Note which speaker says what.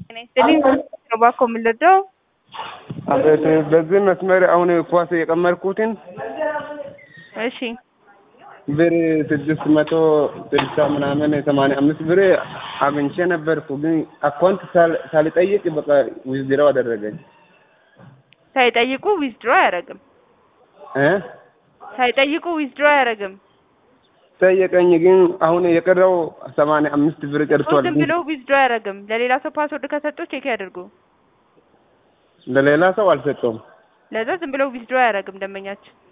Speaker 1: ጤና ይስጥልኝ እባክዎ ምን ልርዳዎ?
Speaker 2: አቤት በዚህ መስመር አሁን ኳስ የቀመርኩትን
Speaker 1: እሺ
Speaker 2: ብር ስድስት መቶ ስልሳ ምናምን ሰማንያ አምስት ብር አግኝቼ ነበርኩ። ግን አካውንት ሳልጠይቅ በቃ ዊዝድራው አደረገኝ
Speaker 1: ሳይጠይቁ ዊዝድሮ አያደርግም።
Speaker 2: እ
Speaker 1: ሳይጠይቁ ዊዝድሮ አያደርግም።
Speaker 2: ጠየቀኝ። ግን አሁን የቀረው ሰማንያ አምስት ብር ቀርቷል።
Speaker 1: ዝም ብሎ ዊዝድሮ አያደርግም። ለሌላ ሰው ፓስወርድ ከሰጡ ቼክ ያድርጉ።
Speaker 2: ለሌላ ሰው አልሰጠውም።
Speaker 1: ለዛ ዝም ብሎ ዊዝድሮ አያደርግም ደንበኛችን